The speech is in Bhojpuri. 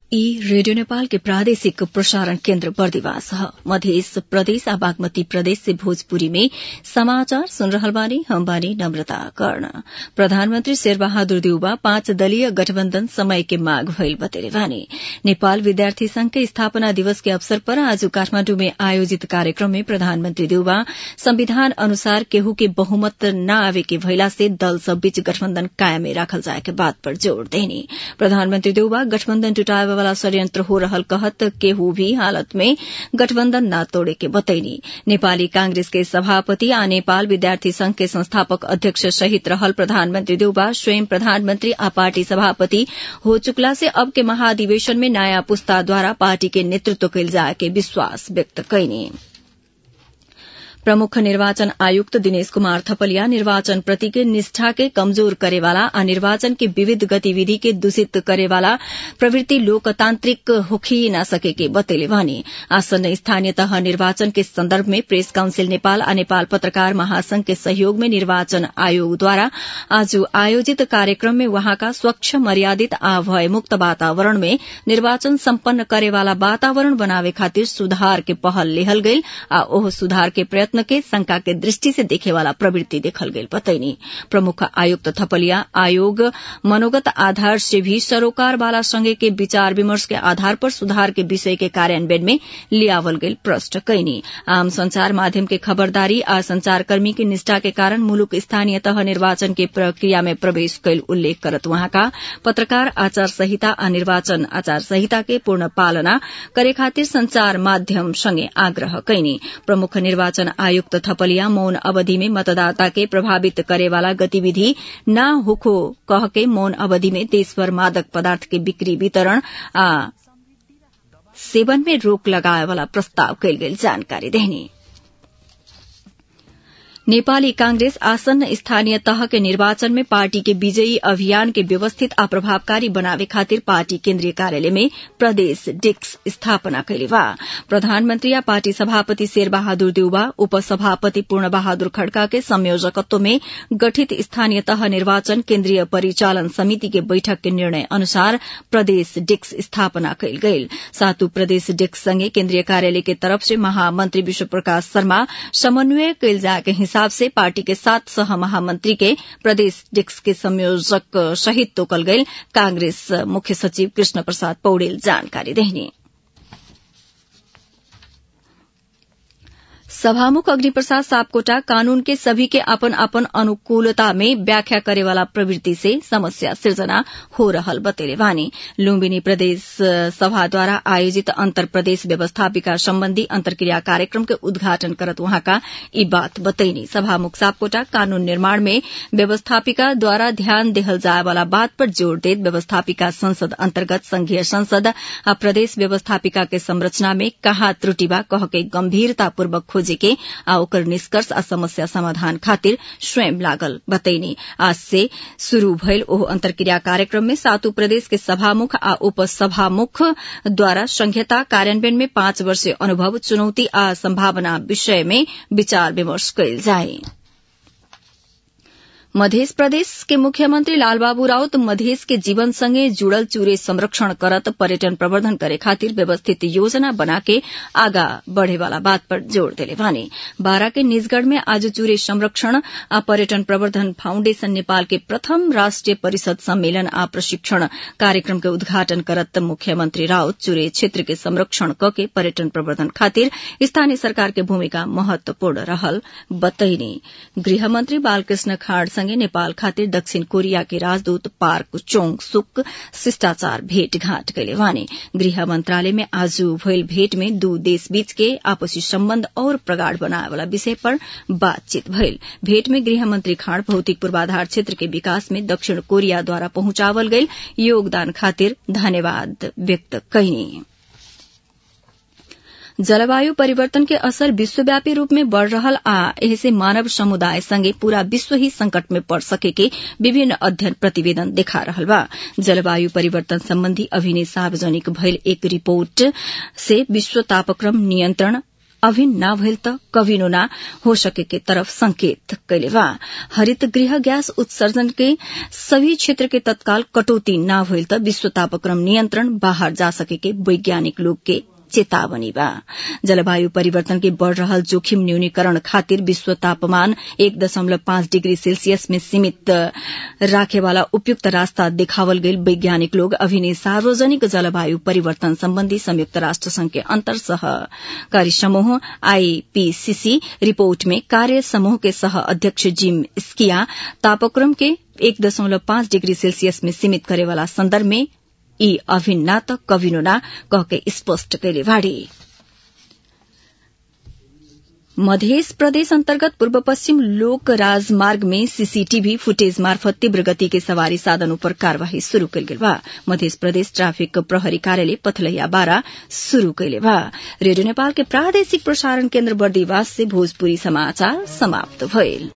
ई रेडियो नेपाल के प्रादेशिक प्रसारण केन्द्र बर्दिवास ह मध्य प्रदेश आ बागमती प्रदेश से भोजपुरी में समाचार सुन रहल बानी हम बानी नम्रता कर्ण प्रधानमन्त्री शेरबहादुर देउबा पाँच दलीय गठबन्धन समय के माग भइल बतेले बानी नेपाल विद्यार्थी संघ के स्थापना दिवस के अवसर पर आज काठमाण्डु में आयोजित कार्यक्रम में प्रधानमन्त्री देउबा संविधान अनुसार केहू के बहुमत न आवे के भइला से दल सब बीच गठबन्धन कायमे राखल जाए के बात पर जोड़ देनी प्रधानमन्त्री देउबा गठबन्धन जुटाए वाला षड्यन्त्र हो रहल कहत केहू भी हालत में गठबन्धन न तोड़े के बतैनी नेपाली कांग्रेस के सभापति आ नेपाल विद्यार्थी संघ के संस्थापक अध्यक्ष सहित रहल प्रधानमन्त्री देउबा स्वयं प्रधानमन्त्री आ पार्टी सभापति हो चुकला से अब के महाधिवेशन में नयाँ पुस्ताद्वारा पार्टी के नेतृत्व कैल जाए के विश्वास व्यक्त कैनी प्रमुख निर्वाचन आयुक्त दिनेश कुमार थपलिया निर्वाचन प्रति के निष्ठा के कमजोर करेवाला आ निर्वाचन के विविध गतिविधि के दूषित करेवाला प्रवृत्ति लोकतांत्रिक होखी न सके के बतेले भने आसन्न स्थानीय तह निर्वाचन के संदर्भ में प्रेस काउंसिल नेपाल आ नेपाल पत्रकार महासंघ के सहयोग में निर्वाचन आयोगद्वारा आज आयोजित कार्यक्रम में वहाँका स्वच्छ मर्यादित आ भयमुक्त वातावरण में निर्वाचन सम्पन्न करेवाला वातावरण बनावे खातिर सुधार के पहल लेहल गईल आ ओह सुधार के प्रयत्न के शंका के दृष्टि से देखे वाला प्रवृत्ति देखल गई बतैनी प्रमुख आयुक्त थपलिया आयोग मनोगत आधार से भी सरोकार वाला संघ के विचार विमर्श के आधार पर सुधार के विषय के कार्यान्वयन में लियावल गई प्रश्न कैनी आम संचार माध्यम के खबरदारी आ संचारकर्मी की निष्ठा के कारण मुलुक स्थानीय तह निर्वाचन के प्रक्रिया में प्रवेश कैल उल्लेख करत वहाँका पत्रकार आचार संहिता आ निर्वाचन आचार संहिता के पूर्ण पालना करे खातिर संचार माध्यम संगे आग्रह कैनी प्रमुख निर्वाचन आयुक्त थपलिया मौन अवधि में मतदाता के प्रभावित करेवाला गतिविधि न होखो कह के मौन अवधि में देशभर मादक पदार्थ के बिक्री वितरण आ सेवन में रोक लगाए वाला प्रस्ताव कैल गेल जानकारी देनी नेपाली कांग्रेस आसन्न स्थानीय तह के निर्वाचन में पार्टी के विजयी अभियान के व्यवस्थित आ प्रभावकारी बनावे खातिर पार्टी केन्द्रीय कार्यालय में प्रदेश डिस्क स्थापना कैले बा प्रधानमन्त्री या पार्टी सभापति शेरबहादुर देउबा उपसभापति पूर्ण बहादुर खड़का के संयोजकत्व में गठित स्थानीय तह निर्वाचन केन्द्रीय परिचालन समिति के बैठक के निर्णय अनुसार प्रदेश डिस्क स्थापना कैल गईल सातु प्रदेश डिस्क संगे केन्द्रीय कार्यालय के तरफ से महामंत्री विश्व प्रकाश शर्मा समन्वय कैल जाए के हिसाब से पार्टी के सात सह महामंत्री के प्रदेश डिस्क के संयोजक सहित तोकल गईल कांग्रेस मुख्य सचिव कृष्ण प्रसाद पौडेल जानकारी देहनी सभामुख अग्निप्रसाद सापकोटा कानून के सभी के अपन अपन अनुकूलता में व्याख्या करेवाला प्रवृत्ति से समस्या सृजना हो रहल बतेले वानी लुम्बिनी प्रदेश सभाद्वारा आयोजित अंतर प्रदेश व्यवस्थापिका सम्बन्धी अंतर्क्रिया कार्यक्रम के उद्घाटन करत वहाँका यी बात बतैनी सभामुख सापकोटा कानून निर्माण में व्यवस्थापिका द्वारा ध्यान देहल जाए वाला बात पर जोड़ देत व्यवस्थापिका संसद अन्तर्गत संघीय संसद आ प्रदेश व्यवस्थापिका के संरचना में कहा त्रुटि बा कह के गम्भीरतापूर्वक खोजे के आ ओकर निष्कर्ष आ समस्या समाधान खातिर स्वयं लागल बतैनी आज से शुरू भइल ओह अंतर्क्रिया कार्यक्रम में सातु प्रदेश के सभामुख आ उपसभामुख द्वारा संघीयता कार्यान्वयन में पाँच वर्षीय अनुभव चुनौती आ संभावना विषय में विचार विमर्श कयल जाए मध्य प्रदेश के मुख्यमंत्री लालबाबू राउत मधेश के जीवन संगे जुड़ल चूरे संरक्षण करत पर्यटन प्रवर्धन करे खातिर व्यवस्थित योजना बना के आगा बढ़े वाला बात पर जोड़ देले वाने बारा के निजगढ़ में आज चूरे संरक्षण आ पर्यटन प्रवर्धन फाउण्डेशन नेपाल के प्रथम राष्ट्रिय परिषद सम्मेलन आ प्रशिक्षण कार्यक्रम के उद्घाटन करत मुख्यमंत्री राउत चूरे क्षेत्र के संरक्षण क के पर्यटन प्रवर्धन खातिर स्थानीय सरकार के भूमिका महत्वपूर्ण रहल बतैनी गृहमंत्री बालकृष्ण खाड़ संगे नेपाल खातिर दक्षिण कोरिया के राजदूत पार्क चोंग सुक शिष्टाचार भेटघाट कैले वाने गृह मंत्रालय में आज भइल भेट में दू देश बीच के आपसी सम्बन्ध और प्रगाढ़ बनाए वाला विषय पर बातचीत भइल भेट में गृह मंत्री खाड़ भौतिक पूर्वाधार क्षेत्र के विकास में दक्षिण कोरिया द्वारा पहुंचावल गईल योगदान खातिर धन्यवाद व्यक्त कयनी जलवायु परिवर्तन के असर विश्वव्यापी रूप में बढ़ रहल आ एहसे मानव समुदाय संगे पूरा विश्व ही संकट में पड़ सके के विभिन्न अध्ययन प्रतिवेदन देखा रहल बा जलवायु परिवर्तन संबंधी अभिनय सार्वजनिक भइल एक रिपोर्ट से विश्व तापक्रम नियंत्रण अभिन ना भइल त कविनो ना हो सके के तरफ संकेत कैले बा हरित गृह गैस उत्सर्जन के सभी क्षेत्र के तत्काल कटौती ना भइल त विश्व तापक्रम नियन्त्रण बाहर जा सके के वैज्ञानिक लोग के चेतावनी बा जलवायु परिवर्तन के बढ़ रहल जोखिम न्यूनीकरण खातिर विश्व तापमान एक दशमलव पाँच डिग्री सेल्सियस में सीमित राखे वाला उपयुक्त रास्ता देखावल गईल वैज्ञानिक लोग अभिनय सार्वजनिक जलवायु परिवर्तन सम्बन्धी संयुक्त राष्ट्र संघ के अंतर सहकारी समूह आईपीसीसी रिपोर्ट में कार्य समूह के सह अध्यक्ष जिम स्किया तापक्रम के एक दशमलव पाँच डिग्री सेल्सियस में सीमित करे वाला संदर्भ में यी अभिन ना त कविनो ना कहके स्पष्ट कैले बाड़ी मध्य प्रदेश अन्तर्गत पूर्व पश्चिम लोक राजमार्ग में सीसीटीभी फुटेज मार्फत तीव्र गति के सवारी साधन पर कार्यवाही शुरू कैल गेल बा मध्य प्रदेश ट्राफिक प्रहरी कार्यालय पथलैया बारा शुरू कैले बा रेडियो नेपाल के प्रादेशिक प्रसारण केन्द्र बर्दीवास से भोजपुरी समाचार समाप्त भइल